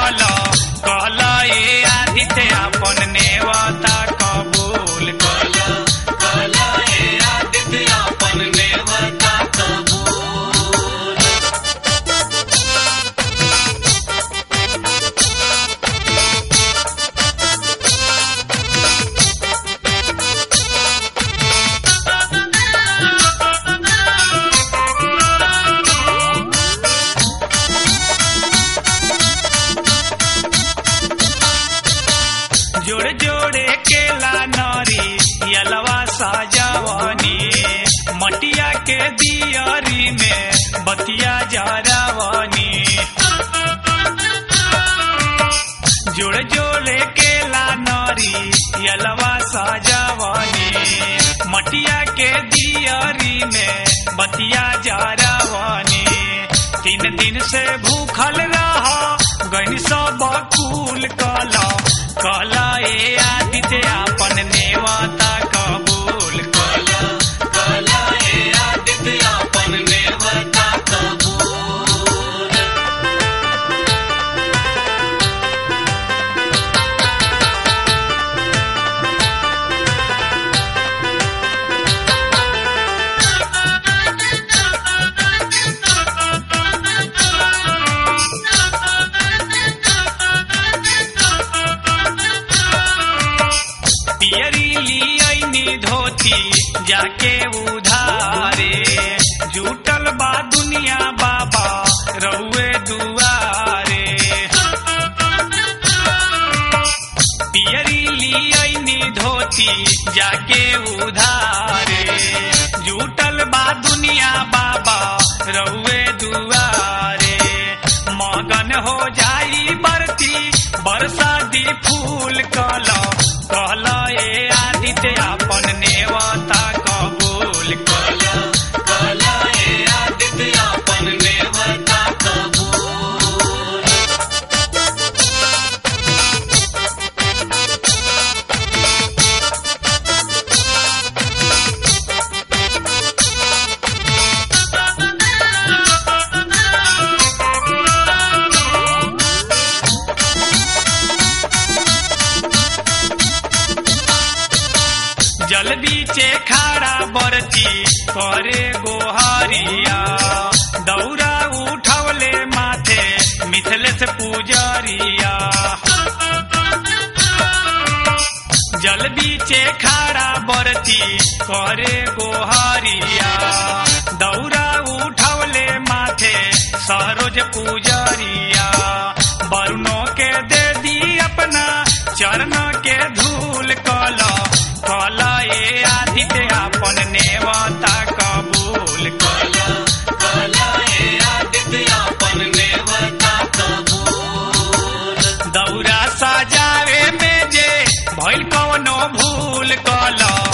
कल कल ए आदित्य अपन नेवता कबूल कल जोड़े जोड़े केला नरी यलवा साजवनी मटिया के दियरी में बतिया जरावनी जोड़े जोड़े केला नरी यलवा साजवनी मटिया के दियरी में बतिया जरावनी तीन दिन से भूखल रह गई सब कुल कला कला ए आदित्य अपन नेवता कबूल कला पियरी लियनी धोती जाके उधारे जुटल बा दुनिया बाबा रउए दुआरे पियरी लियनी धोती जाके उधारे जुटल बा दुनिया बाबा रउए दुआरे मगन हो जाई बरती बरसाती फूल कला कहल ए आदित्य अपन नेवता कबूल कल जल बीचे खाड़ा बरती करे गोहरिया दौरा उठवले माथे मिथलेश पूजरिया जल बीचे खाड़ा बरती करे गोहरिया दौरा उठवले माथे सरोज पूजरिया वरुणों के दे दी अपना चरण के धूल कला कला ए आदित्य अपन नेवता कबूल कला दौरा सजावे में जे भइल कवनो भूल कला